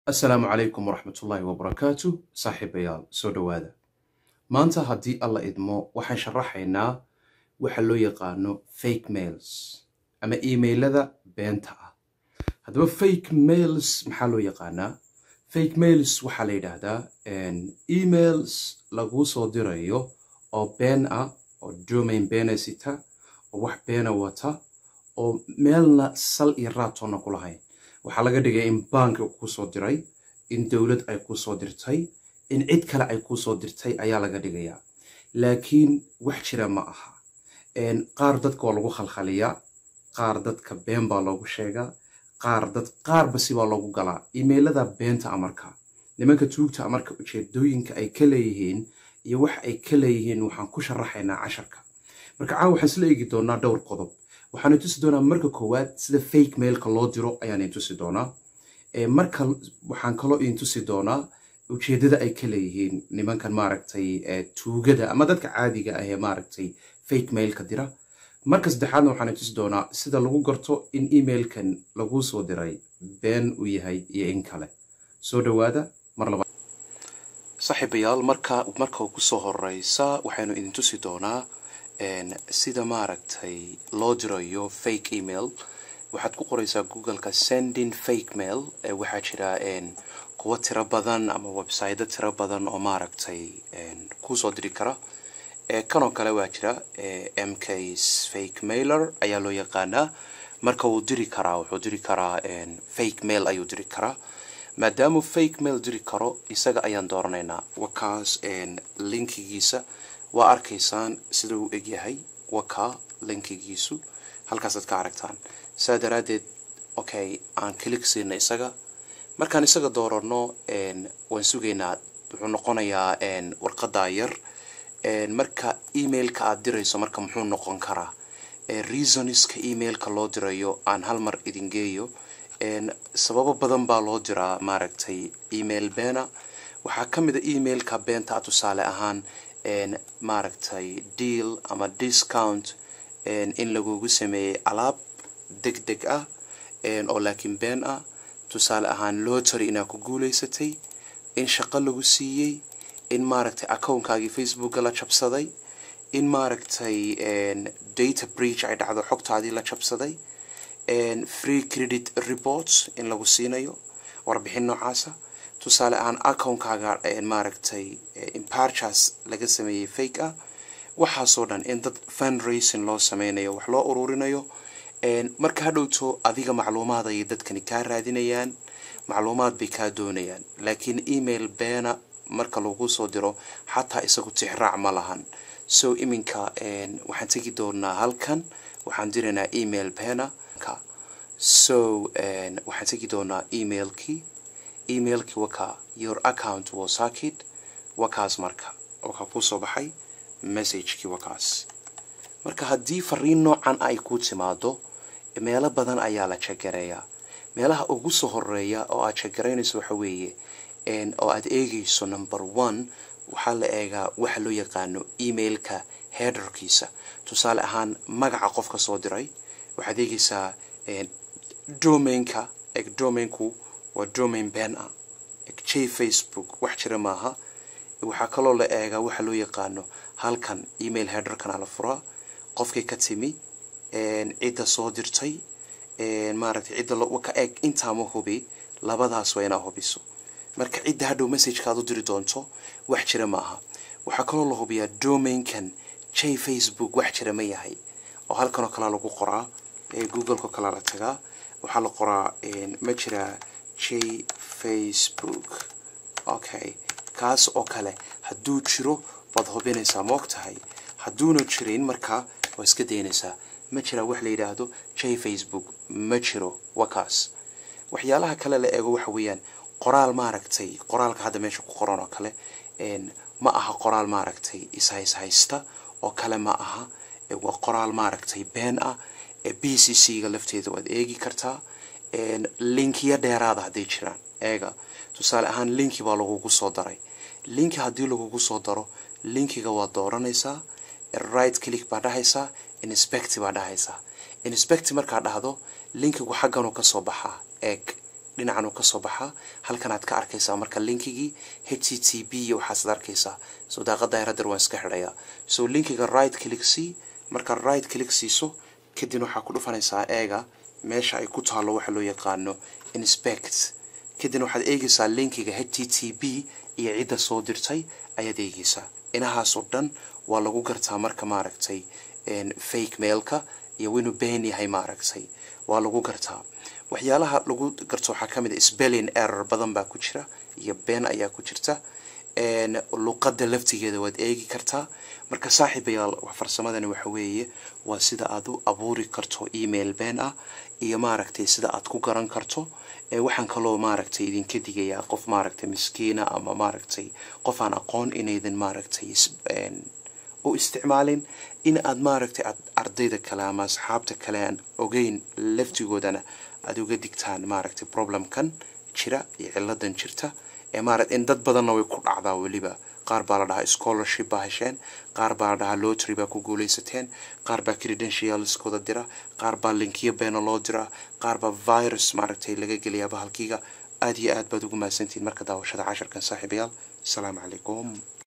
asalaamu calaykum waraxmatullaahi wabarakaatu saaxiibayaal soo dhowaada maanta haddii alla idmo waxaan sharaxaynaa waxa loo yaqaano fake mails ama emailada beenta ah haddaba fake mails maxaa loo yaqaanaa fake mails waxaa la yidhaahdaa emails laguu soo dirayo oo been ah oo domain beena sita oo wax beena wata oo meelna sal iyo raatoonna ku lahayn waxaa laga dhigaya in banki kuu soo diray in dowlad ay kuu soo dirtay in cid kale ay kuu soo dirtay ayaa laga dhigayaa laakiin wax jira ma aha qaar dadka waa lagu khalkhaliyaa qaar dadka been baa loogu sheegaa qaar dad qaarba sibaa loogu galaa imailada beenta amarka nimanka tuugta amarka ujeedooyinka ay ka leeyihiin iyo wax ay ka leeyihiin waxaan ku sharaxaynaa casharka marka caawa waxaan isla eegi doonaa dhowr qodob waxaan tusi doonaa marka koowaad sida fake mailka loo diro ayaan intusi doonaa marka waxaan kaloo intusi doonaa ujeedada ay ka leeyihiin nimankan maaragtay tuugada ama dadka caadiga ah ee maaragtay fake mailka dira marka saddexaadna waxaan intusi doonaa sida lagu garto in emailkan laguu soo diray been uu yahay iyo in kale soo dhowaada mar labaad saaxiibayaal marka marka ugu soo horeysa waxaynu idin tusi doonaa sida maaragtay loo dirayo fake email waxaad ku qoreysaa googleka sending fake mail waxaa jira kuwo tiro badan ama website tiro badan oo maaragtay kusoo diri kara kanoo kale waa jira mks fake mailer ayaa loo yaqaanaa marka wuu diri karaa wuxuu diri karaa fake mail ayuu diri karaa maadaamuu fake mail diri karo isaga ayaan dooranaynaa wakaas linkigiisa waa arkaysaan sida uu egyahay wakaa linkigiisu halkaasaad ka aragtaan saa daraaddeed okay aan kilik siina isaga markaan isaga doorano waan sugaynaa wuxuu noqonayaa warqadaa yar marka emailka aad dirayso marka muxuu noqon karaa reasoniska emailka loo dirayo aan hal mar idin geeyo sababo badan baa loo diraa maaragtay email beena waxaa ka mid a emailka beenta a tusaale ahaan maaragtay deal ama discount in lagugu sameeyey alaab deg deg ah oo laakiin been ah tusaale ahaan lotary inaad ku guuleysatay in shaqo lagu siiyey in maaragtay accounkaagii facebooka la jabsaday in maaragtay data breach ay dhacdo xogtaadii la jabsaday free credit reports in lagu siinayo warbixin noocaasa tusaale ahaan accountkaaga maaragtay imparchas laga sameeyey fake ah waxaasoo dhan in dad fundraising loo sameynayo wax loo ururinayo marka hadhowto adiga macluumaad ayay dadkani kaa raadinayaan macluumaad bay kaa doonayaan laakiin email beena marka lagu soo diro xataa isagu tixraac ma lahan so iminka waxaan tegi doonaa halkan waxaan diraynaa email beena so waxaan tegi doonaa emailkii emailkii wakaa your account was hacked wakaas marka wakaa kusoo baxay messagekii wakaas marka haddii fariin noocan ay ku timaado meelo badan ayaa la jagareeyaa meelaha ugu soo horeeya oo aad jagaraynayso waxa weeye oo aad eegayso number one waxaa la eegaa waxa loo yaqaano emailka headerkiisa tusaale ahaan magaca qofka soo diray waxaad eegaysaa domainka eg domainku waa domain ben ah j facebook wax jira maaha waxaa kaloo la eegaa waxa loo yaqaano halkan email headerkana la furaa qofkay ka timi cidda soo dirtay maaragtay cidda ka eeg intaama hubi labadaas waa inaa hubiso marka cidda hadhow messagekaad u diri doonto wax jira maaha waxaa kaloo la hubiyaa domainkan j facebook wax jira ma yahay oo halkanoo kalea lagu qoraa googleko kalea la tagaa waxaa la qoraa ma jiraa j facebook okay kaas oo kale hadduu jiro waad hubinaysaa ma og tahay hadduuna jirin markaa waa iska daynaysaa ma jiraa wax la yidhaahdo j facebook ma jiro wakaas waxyaalaha kale la eego waxa weeyaan qoraal maaragtay qoraalka hadda meesha ku qoran oo kale ma aha qoraal maaragtay ishayshaysta oo kale ma aha waa qoraal maaragtay been ah b c c ga lafteeda waad eegi kartaa linkiya dheeraada hadday jiraan eega tusaale ahaan linki baa lagugu soo daray linki haddii lagugu soo daro linkiga waad dooranaysaa right click baa dhahaysaa inspect baa dhahaysaa inspect markaa dhahdo linkigu xagganuu kasoo baxaa eeg dhinacan uu kasoo baxaa halkan aad ka arkaysaa marka linkigii h t t b iyo waxaasaad arkaysaa so daaqada yaradar waan iska xidhayaa so linkiga right click c marka right click siiso kadibna waxaa ku dhufanaysaa eega meesha ay ku taalo waxa loo yaqaano inspect kadibna waxaad eegaysaa linkiga h t t b iyo cidda soo dirtay ayaad eegaysaa inahaasoo dhan waa lagu gartaa marka maaragtay fake mailka iyo inuu been yahay maaragtay waa lagu gartaa waxyaalaha lagu garto waxaa ka mid a spelling error badan baa ku jira iyo been ayaa ku jirta luqadda laftigeeda waad eegi kartaa marka saaxiibayaal farsamadani waxa weeye waa sida aad u abuuri karto email been ah iyo maaragtay sida aad ku garan karto waxaan kaloo maaragtay idinka digayaa qof maaragtay miskiina ama maaragtay qof aan aqoon inaydan maaragtay u isticmaalin in aad maaragtay aad ardayda kale ama asxaabta kale aan ogeyn laftigoodana aada uga digtaan maaragtay problemkan jira iyo ciladan jirta ee maaragtay in dad badanna way ku dhacdaa weliba qaar baa la dhahaa scholarship baa hesheen qaar baa la dhahaa lotry baa ku guulaysateen qaar baa credentialskooda dira qaar baa linkiyo beena loo diraa qaar baa virus maaragtay laga geliyaa bahalkiiga aada iyo aad baad ugu mahadsantihiin marka daawashada casharkan saaxiibayaal asalaamu calaykum